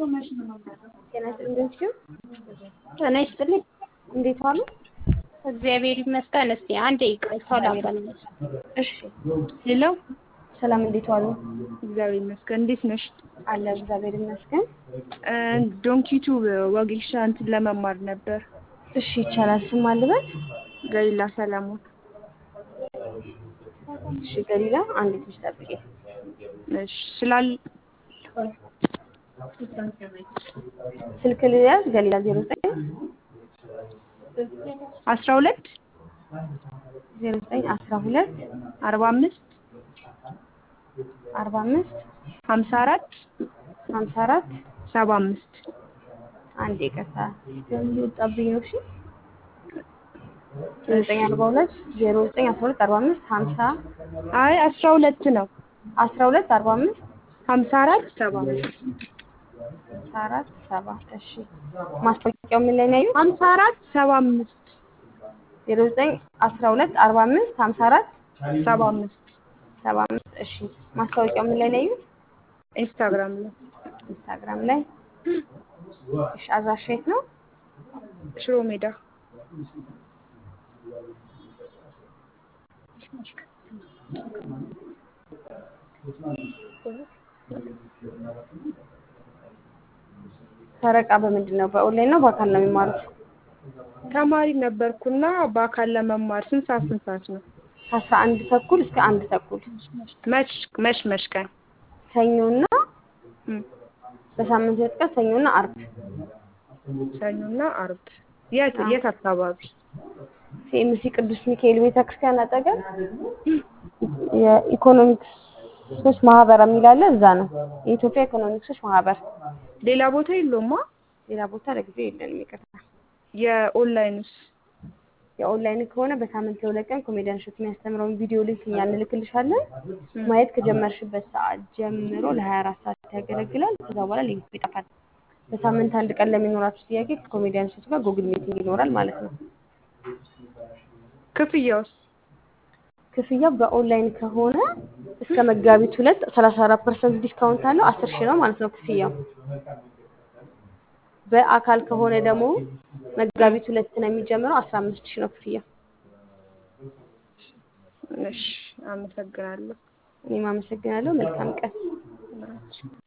ጤና ይስጥልኝ። ጤና ይስጥልኝ። እንዴት ዋሉ? እግዚአብሔር ይመስገን። እስቲ አንዴ ይቅርታ ላገናኘሽ። እሺ። ሄሎ፣ ሰላም፣ እንዴት ዋሉ? እግዚአብሔር ይመስገን። እንዴት ነሽ? አለ እግዚአብሔር ይመስገን። ዶንኪቱ ወጌሻ እንትን ለመማር ነበር። እሺ፣ ይቻላል። ስም አልበት? ገሊላ ሰለሞን። እሺ፣ ገሊላ አንዴ ትንሽ ጠብቂ። እሺ፣ ስላል ስልክ ልያዝ። ገሊላ ዜሮ ዘጠኝ አስራ ሁለት ዜሮ ዘጠኝ አስራ ሁለት አርባ አምስት አርባ አምስት ሀምሳ አራት ሀምሳ አራት ሰባ አምስት አንዴ ይቅርታ ወጣብኝ ነው። እሺ ዘጠኝ አርባ ሁለት ዜሮ ዘጠኝ አስራ ሁለት አርባ አምስት ሀምሳ አይ አስራ ሁለት ነው። አስራ ሁለት አርባ አምስት ሀምሳ አራት ሰባ አምስት ሀምሳ አራት ሰባ እሺ ማስታወቂያው ምን ላይ ነው ያዩት? ሀምሳ አራት ሰባ አምስት ዜሮ ዘጠኝ አስራ ሁለት አርባ አምስት ሀምሳ አራት ሰባ አምስት ሰባ አምስት እሺ ማስታወቂያው ምን ላይ ነው ያዩት? ኢንስታግራም ላይ ኢንስታግራም ላይ እሺ አድራሻ የት ነው? ሽሮ ሜዳ ፈረቃ በምንድን ነው? በኦንላይን ነው በአካል ነው የሚማሩት? ተማሪ ነበርኩና በአካል ለመማር ስንት ሰዓት ስንት ሰዓት ነው? ከአስራ አንድ ተኩል እስከ አንድ ተኩል መች መች መች ቀን ሰኞና እም፣ በሳምንት ሁለት ቀን ሰኞና አርብ ሰኞና አርብ። የት የት አካባቢ? ሲኤምሲ ቅዱስ ሚካኤል ቤተክርስቲያን አጠገብ የኢኮኖሚክሶች ማህበር የሚል አለ። እዛ ነው የኢትዮጵያ ኢኮኖሚክሶች ማህበር። ሌላ ቦታ የለውማ? ሌላ ቦታ ለጊዜው የለንም። ይቅርታ። የኦንላይንስ? የኦንላይን ከሆነ በሳምንት ለሁለት ቀን ኮሜዲያን ሾት የሚያስተምረውን ቪዲዮ ሊንክ እኛ እንልክልሻለን። ማየት ከጀመርሽበት ሰዓት ጀምሮ ለሀያ አራት ሰዓት ያገለግላል። ከዛ በኋላ ሊንኩ ይጠፋል። በሳምንት አንድ ቀን ለሚኖራችሁ ጥያቄ ከኮሜዲያን ሾት ጋር ጉግል ሚቲንግ ይኖራል ማለት ነው። ክፍያውስ? ክፍያው በኦንላይን ከሆነ እስከ መጋቢት ሁለት ሰላሳ አራት ፐርሰንት ዲስካውንት አለው። አስር ሺህ ነው ማለት ነው ክፍያው። በአካል ከሆነ ደግሞ መጋቢት ሁለት ነው የሚጀምረው። አስራ አምስት ሺህ ነው ክፍያው። እሺ፣ አመሰግናለሁ። እኔም አመሰግናለሁ። መልካም ቀን።